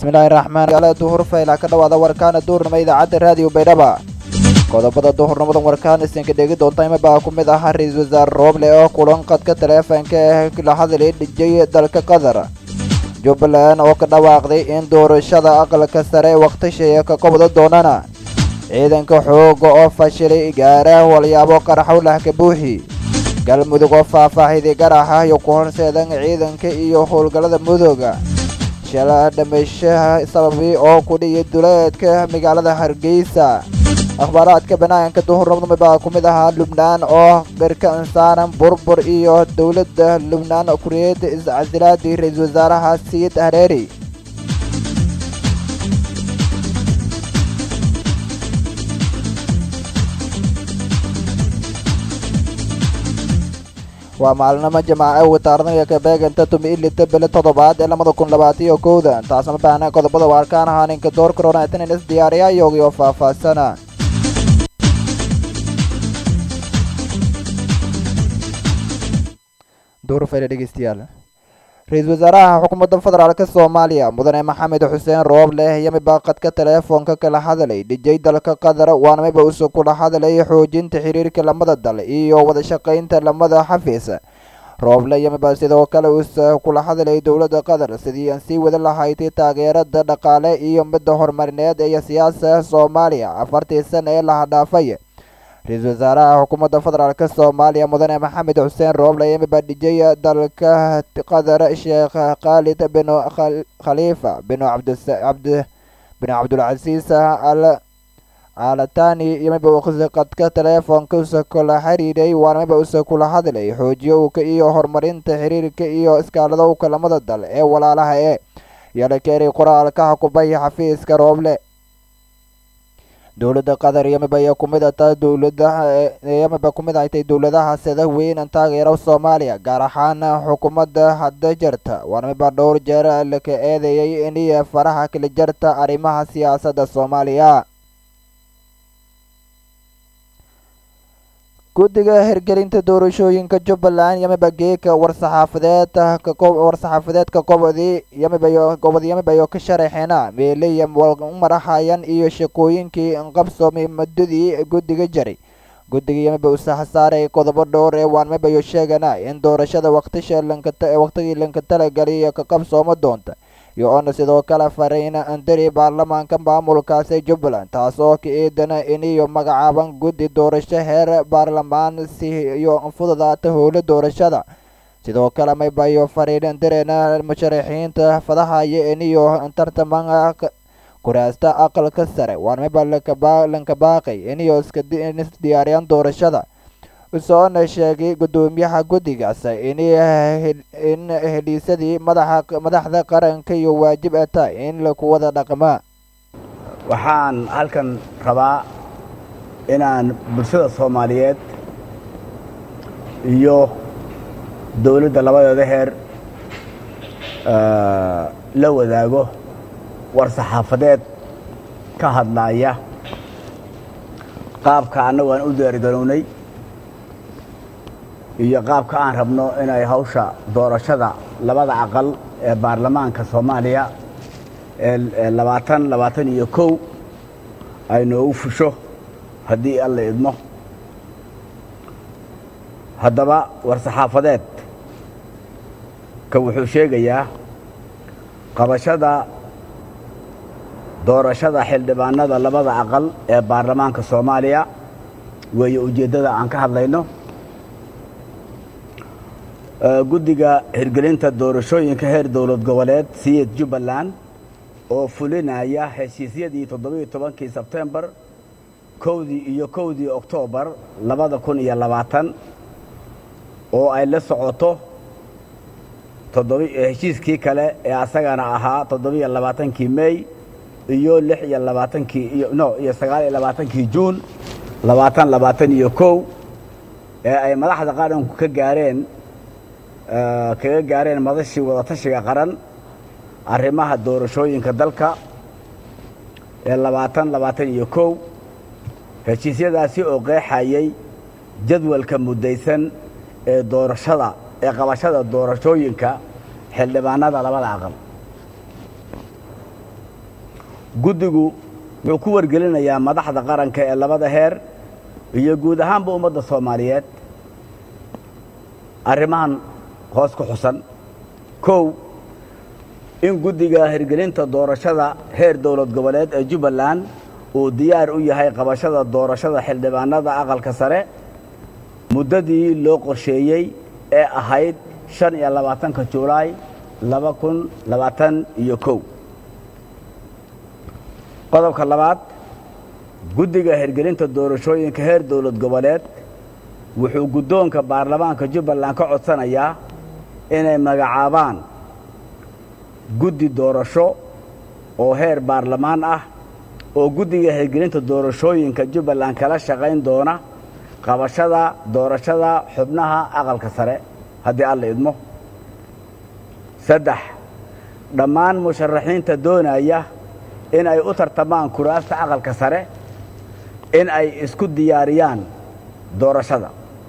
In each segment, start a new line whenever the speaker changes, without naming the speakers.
bismillaahi raxmaan ale duhur fayla ka dhawaada warkaana duurnimo idaacadda raadiyo baydhaba qodobada duhurnimadan warkaan isinka dhegi doonta ima baa ku mid ah ra-iisul wasaare rooble oo kulan qadka taleefanka ee la hadlay dhijay dalka qatar jubbaland oo ka dhawaaqday in doorashada aqalka sare wakhtisheeya ka qabda doonana ciidanka xooga oo fashilay gaara walyaabo qaraxowlah ka buuxi galmudug oo faahfaahiday garaxa iyo ku horseedan ciidanka iyo howlgallada mudooga shala dhameyshaha sababi oo ku dhiya duleedka magaalada hargeysa akhbaaraadka banaanka duhurnimada baa ku mid ahaa lubnaan oo dhirka insaanan burbur iyo dowladda lubnaan kuriyada iscasilaadii ra-iisul wasaaraha sayid hareeri waa maalinimo jamaace wataarnaya kabeeganta tumi ilita bele toddobaad ee labada kun labaatiyo kowda taasma baahna qodobada waarkaan ahaa ninka door koronatinin is diyaariya iyogii oo faahfaahsana dhegeystayaal ra-iisul wasaaraha xukuumadda federaalk soomaaliya mudane maxamed xuseen rooble yamiba qadka teleefoonka kala hadlay dhijay dalka qatar waana miba usu kula hadlay xoojinta xiriirka lamada dal iyo wada shaqaynta lamada xafiis rooble yamiba sidoo kale usa kula hadlay dowladda qatar sidii aan sii wada lahayd taageerada dhaqaale iyo midda horumarineed ee siyaasa soomaaliya afartii sana ee laha dhaafay ra-iisul wasaaraha xukuumadda federaalk soomaaliya mudane maxamed xuseen rooble yamiba dhijay dalka qatar sheekh khaalid bin khaliifa bin bin cabdulcasiis al alatani yamiba qadka teleefoonka usa kula xiriiray waana miba usa kula hadlay xoojiyowka iyo horumarinta xiriirka iyo iskaaladowka lamada dal ee walaalaha ee yalakeeray qoraalka xukubay xafiiska rooble dowladda qatar yamiba ayaa kumid ata dowladaha yamiba kumid ahtay dowladaha sida weyn taageera soomaaliya gaar ahaan xukuumadda hadda jirta waana miba dhowr jeer laka eedeeyay iniyo faraha kala jarta arrimaha siyaasadda soomaaliya guddiga hirgelinta doorashooyinka jubbaland yamiba geeka warsaxaafadeed war-saxaafadeedka gobodii yamiba gobod yamiba iyo ka sharaxeena meelaya marahayan iyo shaqooyinkii qabsoomay muddadii guddiga jaray guddiga yamiba usaha saaray qodobo dhowr ee waan miba iyo sheegana in doorashada waqtisha waqtigii lanka talagalay ka qabsoomo doonta iyo oona sidoo kale farayna andari baarlamaanka maamulkaasi jubbaland taas oo ka eedana iniyo magacaaban guddi doorasho heer baarlamaan si iyo fududaata howla doorashada sidoo kale maybayo fariin andareena musharaxiinta fadahaya iniyo tartaman kuraasta aqalka sare waan miba lanka baaqay iniyo isdiyaariyaan doorashada usoona sheegay guddoomiyaha guddigaas in heliisadii madaxda qaranka iyo waajib a tahay in laku wada dhaqmaa
waxaan halkan rabaa inaan bulshada soomaaliyeed iyo dowladda labadeeda heer la wadaago war saxaafadeed ka hadlaaya qaabka annagu aan u diyaargarownay iyo qaabka aan rabno inay hawsha doorashada labada aqal ee baarlamaanka soomaaliya ee labaatan labaatan iyo kow ay noogu fusho haddii alla idmo haddaba war-saxaafadeed ka wuxuu sheegayaa qabashada doorashada xildhibaanada labada aqal ee baarlamaanka soomaaliya weeye ujeeddada aan ka hadlayno guddiga hirgelinta doorashooyinka heer dowlad goboleed siyid jubbaland oo fulinaya heshiisyadii toddobiiyo tobankii sebtembar kowdii iyo kowdii oktoobar labada kun iyo labaatan oo ay la socoto heshiiskii kale ee asagana ahaa toddobiiyo labaatankii mey iyo lix iyo labaatankii iyo no iyo sagaal iyo labaatankii juun labaatan labaatan iyo kow ee ay madaxda qaranku ka gaareen kaga gaareen madashii wadatashiga qaran arrimaha doorashooyinka dalka ee labaatan labaatan iyo kow heshiisyadaasi oo qeexayay jadwalka muddaysan ee doorashada ee qabashada doorashooyinka xildhibaanada labada aqal guddigu wuxuu ku wargelinayaa madaxda qaranka ee labada heer iyo guud ahaanba ummadda soomaaliyeed arrimahan hoos ku xusan kow in guddiga hirgelinta doorashada heer dowlad goboleed ee jubbaland uu diyaar u yahay qabashada doorashada xildhibaanada aqalka sare muddadii loo qorsheeyey ee ahayd shan iyo labaatanka julaay laba kun labaatan iyo kow qodobka labaad guddiga hirgelinta doorashooyinka heer dowlad goboleed wuxuu guddoonka baarlamaanka jubbaland ka codsanayaa inay magacaabaan guddi doorasho oo heer baarlamaan ah oo guddiga hirgelinta doorashooyinka jubbaland kala shaqayn doona qabashada doorashada xubnaha aqalka sare haddii alla idmo saddex dhammaan musharaxiinta doonaya in ay u tartamaan kuraasta aqalka sare in ay isku diyaariyaan doorashada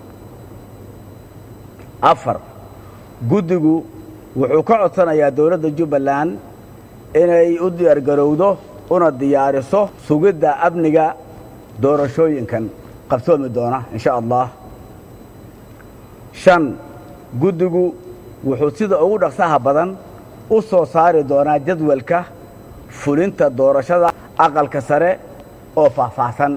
afar guddigu wuxuu ka codsanayaa dowladda jubbaland inay u diyaargarowdo una diyaariso sugidda amniga doorashooyinkan qabsoomi doona in sha allah shan guddigu wuxuu sida ugu dhaqsaha badan u soo saari doonaa jadwalka fulinta doorashada aqalka sare oo faahfaahsan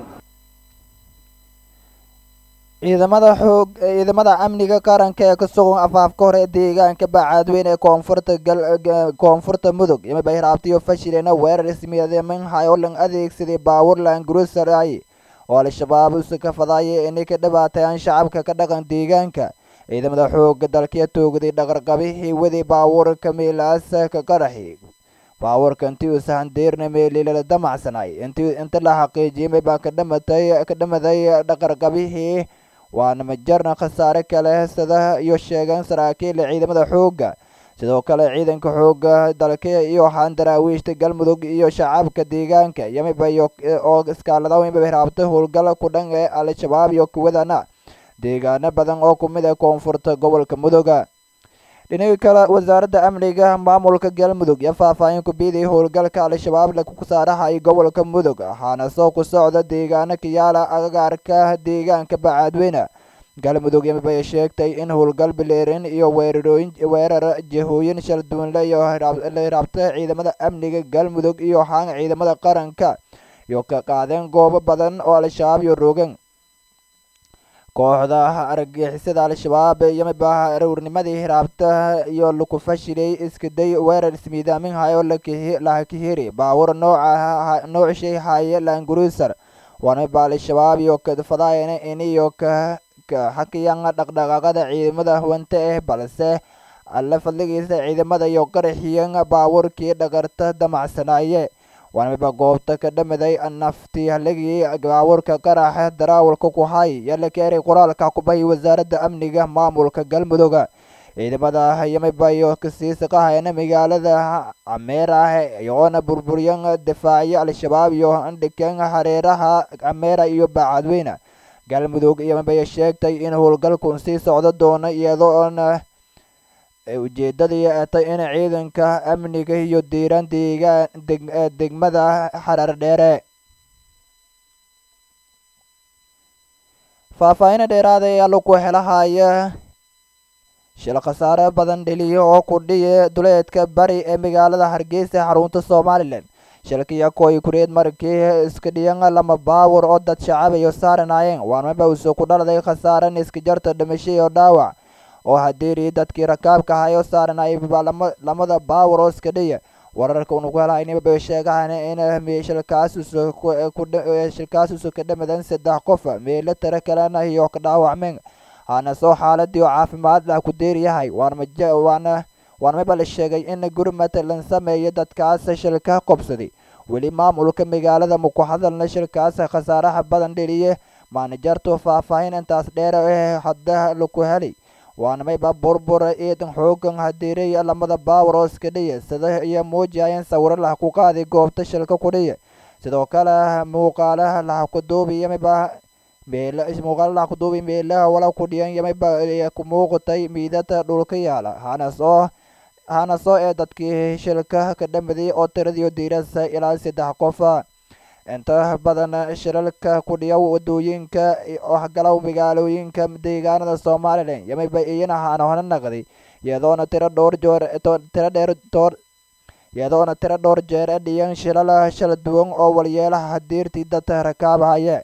ciidamada xoog ciidamada amniga qaranka ee ka sugan afaafka hore ee deegaanka bacaadweyne ee koonfurta koonfurta mudug yamiba hiraabtiyo fashilena weerar ismiyadeemanhay oo lan adeegsaday baawur laangurusaray oo al-shabaab usa ka fadaaya inay ka dhibaateeyaan shacabka ka dhaqan deegaanka ciidamada xooga dalkiya toogday dhaqarqabihii waday baawurka meelaasa ka qaraxi baawurka intii uu sahandeerna meelilala damacsanay intii inta la xaqiijiyay baa ka dhamatay ka dhamaday dhaqarqabihii waana majarna khasaare kale sida iyo sheegan saraakiil ciidamada xoogga sidoo kale ciidanka xoogga dalka iyo waxaan daraawiishta galmudug iyo shacabka deegaanka yamiba iyo oo iskaalada yamiba hiraabta howlgal ku dhan ee al-shabaab iyo kuwadana deegaano badan oo ku mid ah koonfurta gobolka muduga dhinaga kale wasaaradda amniga maamulka galmudug iyo faahfaahin ku biiday howlgalka al-shabaab lagu saarahay gobolka mudug waxaana soo ku socda deegaano kayaala agagaarka deegaanka bacaadweyne galmudug yamibay sheegtay in howlgal bileerin iyo weerarooyin weerar jihooyin shal duwanle iyo la hiraabta ciidamada amniga galmudug iyo haan ciidamada qaranka iyo ka qaadeen goobo badan oo al-shabaab iyo rogan kooxda argagixisada al-shabaab yamiba aroornimadii hiraabta iyo laku fashilay iskaday weerar ismiidaaminhay oo lakahiri baawur nooca noocshay haye laanguruusar waanamiba al-shabaab iyo kadfadaayana iniyo ka xakiyaan dhaqdhaqaaqada ciidamada hawante ah balse alla fadligiisa ciidamada iyo qaraxiyan baawurkii dhaqarta damacsanaaye waanamiba goobta ka dhamaday naftii haligii baawurka qaraxa daraawalka ku hay yala keeray qoraalka kubahi wasaaradda amniga maamulka galmudug ciidamada yamiba iyo kasii saqahayana magaalada cameer ah iyoona burburiyan difaacyo al-shabaab iyo andhikan hareeraha cameera iyo baacadweyne galmudug yamibay sheegtay in howlgalkun sii socdo doono iyadoona ujeedadii atay in ciidanka amniga iyo diiran deegaan degmada xarar dheere faahfaahina dheeraada ayaa lagu helahaya shil khasaare badan dheliya oo ku dhiya duleedka bari ee magaalada hargeysa xarunta somalilan shilkiya koy kureed markii iska dhiyan lama baawur oo dad shacab iyo saaranaayeen waanmaba uso ku dhaladay khasaaran iska jarta dhimasho iyo dhaawac oo hadeeri dadkii rakaabka ahay oo saaranayay lamada baawur oo iska dhiya wararka unugu helaynibaba sheegahan in shilkaas shilkaas uso ka dhamadan saddex qof meelo tiro kalena iyo ka dhaawacmeen hana soo xaaladii oo caafimaad lah ku deeryahay waana waanmaba la sheegay in gurmad lan sameeyo dadkaas shilka qobsaday weli maamulka magaalada maku hadalna shilkaas khasaaraha badan dheliye maanajartu faahfaahin intaas dheer eh hadda laku helay waanamayba burbura ciidan xoogan hadeeray lamada baawar oo iska dhiya sida iyo muujiyayeen sawiro lah ku qaaday goobta shilka ku dhiya sidoo kale muuqaalaha lah ku duubi yamiba meel muuqaala lah ku duubi meelaha wala ku dhiyan yamiba ku muuqatay miidada dhulka yaala hanas oo hana soo ee dadkii shilka ka dhamaday oo tiradii diirasa ilaa saddex qof inta badan shilalka ku dhiya wadooyinka waxgalow magaalooyinka deegaanada somalilan yamiba iyana hana hona naqday iyadoona tiro dhowr joor tiro dheer door iyadoona tiro dhowr jeer e dhiyan shilal shala duwan oo walyeelaha diirtii dadka rakaabahaya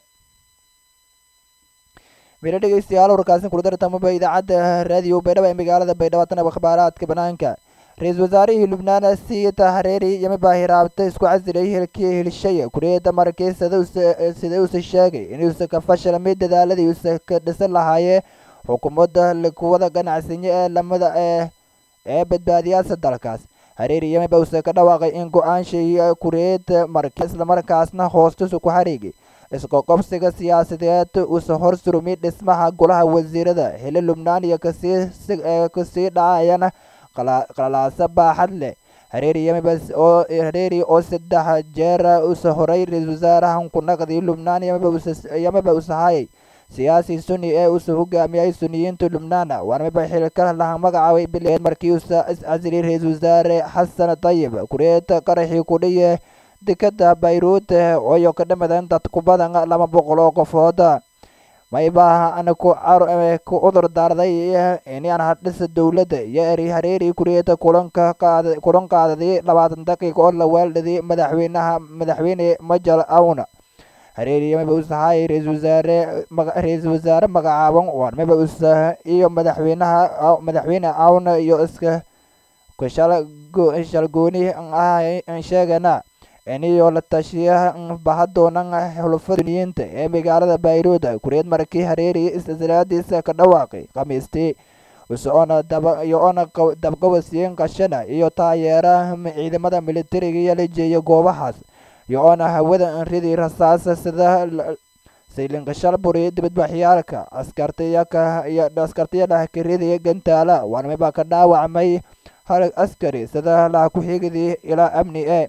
mila dhegeystayaal warkaasin kula dartamaba idaacadda raadiyo baydhabo ee magaalada baydhabo tanaba akhbaaraadka banaanka ra-iisul wasaarihii lubnaan siita hareeri yamiba hiraabta isku casilay hilkii hilshaya kuriyada markii sida uuse sheegay inuusa ka fashalmay dadaaladii uuse ka dhisan lahaayee xukuumadda kuwada ganacsiyo ee lamada ee ee badbaadiyaasa dalkaas hareeri yamiba uuse ka dhawaaqay in go-aanshii kuriyada markii islamarkaasna hoostisu ku xariigay isqoqobsiga siyaasadeed uuse hor surumay dhismaha golaha wasiirada xili lubnaan iyo kasii kasii dhacayana qalalaasa baaxad leh hareeri yamiba oo hareeri oo saddex jeer uuse horay ra-iisul wasaarahan ku naqday lubnaan yamiba uuse hayay siyaasi sunni ee uuse hogaamiyay suniyiinta lubnaan waanamiba xilka laha magacaabay bileed markii uuse iscasilay ra-iisul wasaare xasan tayib kureeta qaraxii kudhiye dekada bayruut ooyo ka dhamadan dad ku badan laba boqol oo qofood maybaha ana ku ku cudur daarday inaan hadhisa dowladda iyo eri hareeri kureeta kulanka qaad kulan qaadaday labaatan daqiiqa oo la weeldhaday madaxweynaha madaxweyne majal awna hareeri yamiba usahay ra-iisul wasaare ra-iisul wasaare magacaaban warmiba usa iyo madaxweynaha madaxweyne awna iyo iska kushal shalgooni ah sheegana iniyo la tashiya bahadoonan xulufaduniyiinta ee magaalada bayruud kureed markii hareeri istislaadiisa ka dhawaaqay khamiistii usoona daba iyo ona dabqabasiin qashana iyo taageera ciidamada militariga iyo la jeeya goobahaas iyo oona hawada ridi rasaasa sida saylinkashalburi dibadbaxyaalka askartiyaka iyo askartiyadhah karidaya gantaala waarmibaa ka dhaawacmay hal askari sida laha ku-xigidii ilaa amni e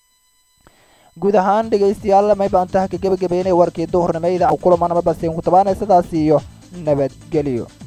guud ahaan dhegaystayaal maybaan taha ka gebagabeynay warkii duhurnimo idaca kulamanama basiin ku tabaanay sidaas iyo nabadgelyo